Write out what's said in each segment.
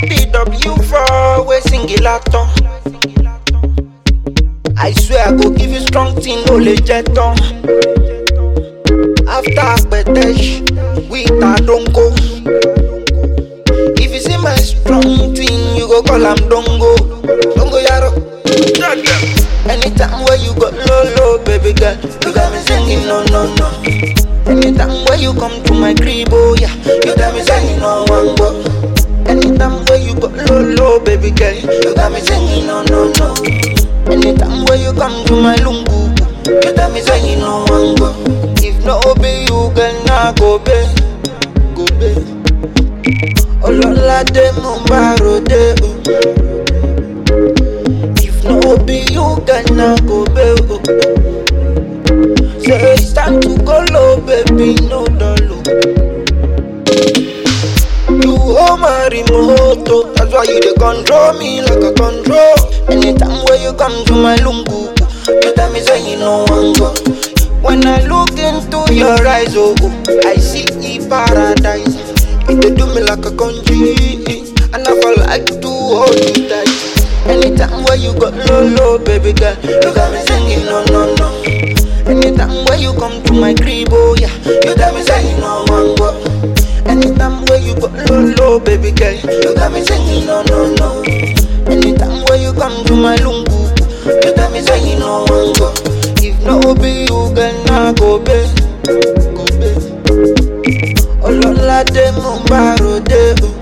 DW4 we sing it laton. I swear I go give you strong thing, no le jeton. After Petesh, we don't go. If you see my strong thing, you go call am dongo. Dongo yaro. Anytime where you go low low, baby girl, you got me singing no no no. Anytime where you come to my crib, oh yeah, you got me singing no one go. Anytime where you go low low, baby girl, you got me singing no no no. Anytime where you come to my lungu, you got me singing no one go. If no be you, girl, nah go be, go be. Ololade mo bá ròde o. If no be you, girl, nah go be o. Say it's time to go low, baby, no dollar. You hold my remote, oh, that's why you dey control me like a control. Anytime where you come to my lungu, you tell me say you no want go. When I look into your eyes, oh, oh, I see e paradise. It dey do me like a country, and I feel like to hold you tight. Anytime where you go low, low, baby girl, you got me singing no, no, no. Anytime where you come to my crib, oh yeah, you tell me say you no want go. Anytime where you go low, low, baby girl, you got me singing no, no, no. Anytime where you come to my lungu, you tell me say you no want go. If no be you, girl, nah go be, go be. Ololade mo bá ròde o.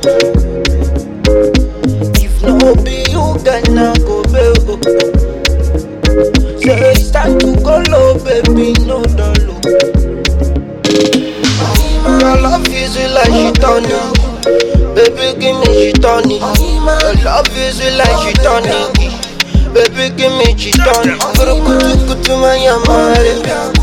If no be you, girl, nah go be o. Say it's time to go low, baby, no dollar. Your love is like shit on Baby, give me shit on Your love is like shit on Baby, give me shit on Kutu kutu mayamare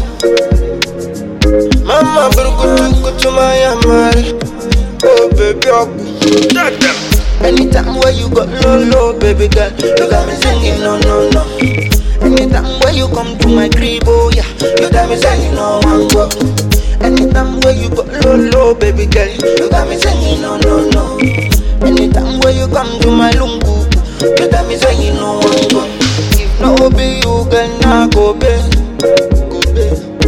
Mama, kutu kutu mayamare Oh, baby, aku Anytime where you go low, low, baby girl, you got me singing no, no, no. Anytime where you come to my crib, oh yeah, you got me singing no one go. Anytime where you go low, low, baby girl, you got me singing no, no, no. Anytime where you come to my lungu, you got me singing no one go. If no be you, girl, nah go be, go be.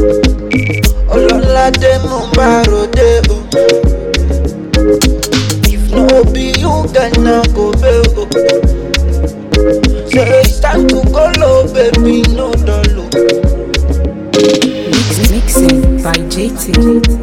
Ololade mo bá ròde o. If no be you, girl, nah go be o. Say it's time to go low, baby, no dollar. Mix, mixing by JT.